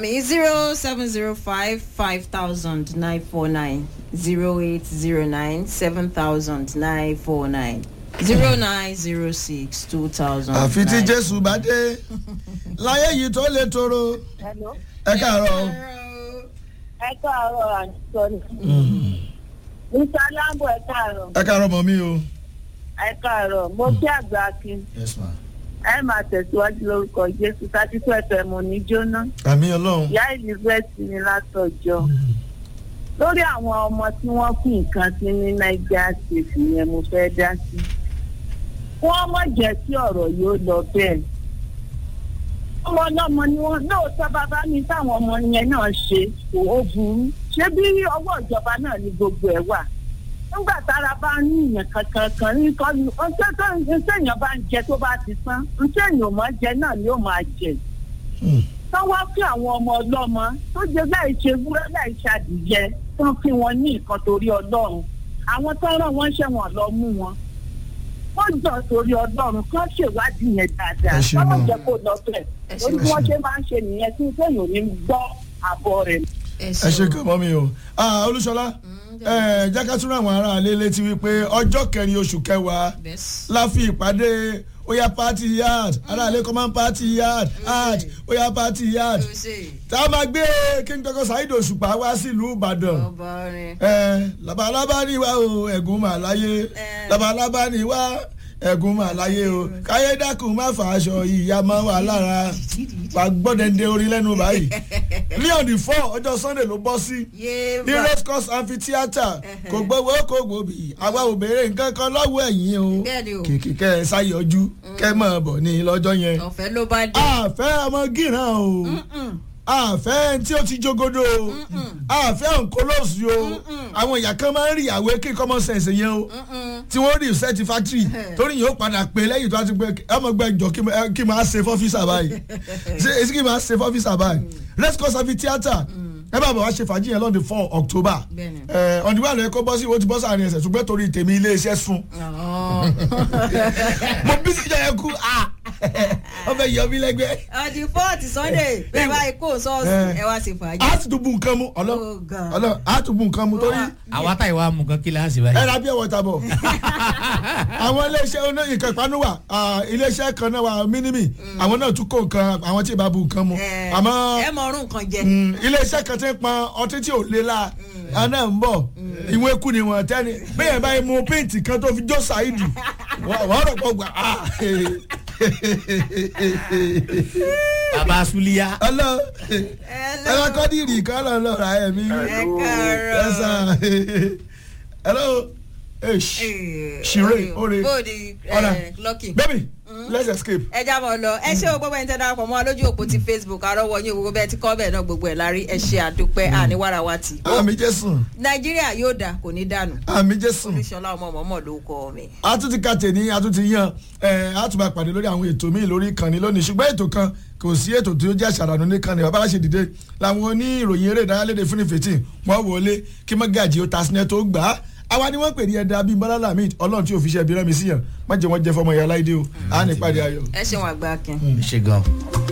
mi zero seven zero five five thousand nine four nine zero eight zero nine seven thousand nine four nine zero nine zero six two thousand. àfi tí jésù bá dé láyé yìí tó lè toro Hello. ẹ káàárọ̀ ẹ káàárọ̀ àǹtọ́ni. mr lambo ẹ káàárọ̀. ẹ káàárọ̀ mọ́ mi o. ẹ káàárọ̀ mo kí àgbà akin. yes ma. ẹ máa tẹ̀síwájú lórúkọ jésù thirty two fm ò ní jóná. àmì ọlọ́run. ìyá elizabeth ní látọjọ́. lórí àwọn ọmọ tí wọ́n kú nǹkan sí ní niger state yẹn mo fẹ́ dá sí. wọ́n mọ̀ jẹ́ kí ọ̀rọ̀ yóò lọ bẹ́ẹ̀. ọmọ ọlọ́mọ ni wọ́n lóòótọ́ bàbá mi táwọn ọmọ yẹn náà ṣe kò ó burú. ṣé bí ọwọ́ ìjọba náà ni gbogbo ẹ̀ wà? nígbà tára bá ń yìnyín kankan kan ní kọ́ni ọjọ́ tó ń sèèyàn bá ń jẹ tó bá ti tán ń sèèyàn ò máa jẹ náà ni ó máa jẹ tán wá fún àwọn ọmọ ọlọ́mọ tó jẹ láì ṣe wúrẹ́ láì ṣàdìyẹ tán fi wọn ní nǹkan torí ọlọ́run àwọn tó rán wọn ṣẹ̀wọ̀n lọ mú wọn wọ́n jọ torí ọlọ́run kán ṣèwádìí yẹn dáadáa Ẹ ṣé wọ́n mọ́. jẹ́ kó lọ bẹ̀ Ẹ ṣé lórí bí mọ́. wọ́n ṣe máa ń ṣe nìyẹn tí sẹ́yìn ò ní gbọ́ àbọ̀ rẹ̀ ẹ ṣe kàn mọ́ mi o. Ah, olúṣọlá ẹ jẹ́ ká tún rán àwọn ará ilé létí wípé ọjọ́ kẹrin oṣù kẹwàá la fi ìpàdé oya party yard ará ilé common party yard art oya party yard tá a máa gbé king koko saheed òṣùpá wá sílùú ìbàdàn ọba orin. ẹ labalábá ni wá o ẹ̀gún mà láyé Ẹ. labalábá ni wá ẹ̀gún mà láyé o káyé dákun má fà aṣọ ìyá máa wà lára wà gbọ́dẹ̀ndé orin lẹ́nu báyìí ní on the four ọjọ́ sunday ló bọ́ sí yé ní race course amphitheatre kò gbowó kò gbòbí àwa ò béèrè nǹkan kan lọ́wọ́ ẹ̀yìn o Bẹ́ẹ̀ni o. kìkì kẹ́ ẹ sáyọjú kẹ́ mọ̀ bọ̀ ní lọ́jọ́ yẹn ọ̀fẹ́ ló bá dé. àfẹ́ ọmọ gíràn o àfẹ́ tí ó ti jogodo o àfẹ́ ònkólóòsì o àwọn ìyá kan máa ń rí ìyàwó kí common sense yẹn o tí wọ́n rí set factory torí yìí ó padà pé lẹ́yìn tó a ti pé ọmọ gbẹ jọ kí ma- kí máa ṣe fọ́fíìsà báyìí ṣe èsì kí máa ṣe fọ́fíìsà báyìí let's go safi theatre ẹ bá bọ̀ wá ṣe fàájì yẹn lọ́dún four october Bẹ́ẹ̀ni. ẹ ọ̀dùnmọ́ àlọ́ ẹ̀kọ́ bọ́ sí ìwé ti bọ́ sáàrin ẹ̀sẹ̀ ṣùgbọ́n torí tèmi ilé iṣẹ́ sun mo bí sí ìjọba ẹ̀kú wọ́n fẹ́ yọ mí lẹ́gbẹ́ ọdún fọ́ọ̀tì sunday bẹ́ẹ̀ báyìí kó sọ́ọ̀sì Eh. ẹ wá sí fàájì. a ti tún bu nǹkan mu ọlọ́ Oh, God. ọlọ́ a tún bu nǹkan mu torí àwa táyì wa mú nǹkan kí láǹsì ẹ báyìí. ra bí ẹwọ ta bọ̀ àwọn iléeṣẹ́ oní nǹkan ìpanu wà ah, iléeṣẹ́ kan náà wà mínímì àwọn náà tún kó nǹkan àwọn tí ì bá bu nǹkan mu Eh, àmọ́ ẹ mọ ọrùn kan jẹ. mm, iléeṣẹ́ kan ti ń pọn ọtí tí ò lé la àná ń bọ̀ ìwé kù ni wọ́n tẹ́ni bẹ́ẹ̀ báyìí mu péǹtì kan tó fi jó ṣáìdì wọ́n rọ̀ pọ̀ gbà ah, baba suliya. ọlọ́ ẹ bá kọ́ ní ìrì kan lọ lọ́ra ẹ̀mí ẹ káàárọ̀. ẹ̀sà hello eish Shire, ore. bóòdì Ọ̀rà. lọ́kì. baby let's escape. ẹ jábọ̀ lọ ẹ ṣé o gbogbo ẹni tẹ́ darapọ̀ mọ́ wa lójú òpó ti facebook arọ́wọ́ yín gbogbo bẹ́ẹ̀ ti kọ́ bẹ́ẹ̀ náà gbogbo ẹ̀ lárí ẹ ṣe àdúpẹ́ àníwárawátì. àmì jésù nàìjíríà yóò dà kò ní dànù. àmì jésù olùṣọlá ọmọ mọ̀mọ́ ló kọ́ mi. a tún ti ka tèmi a tún ti yan ẹ a tún máa pàdé lórí àwọn ètò míì lórí ìkànnì lónìí ṣùgbọ́n ètò kan kò sí ètò tí ó jẹ́ àṣàrànù nìkànnì bàbá aláṣẹ dìde làwọn oní ìròyìn eré ìdárayá léde fúnifètì wọn wọlé kí mọ́gàjì ó ta sinẹ́ tó gbà á àwa ni wọ́n pè ní ẹ̀dá bíi bọ́lá lamid ọlọ́run tí òfìṣẹ́ bí rẹ́mi síyàn má jẹ́ wọ́n jẹ́ fọmọ ìyá láìdé o à á ní ìpàdé ayọ̀. ẹ ṣeun àgbà akin. ṣe gan.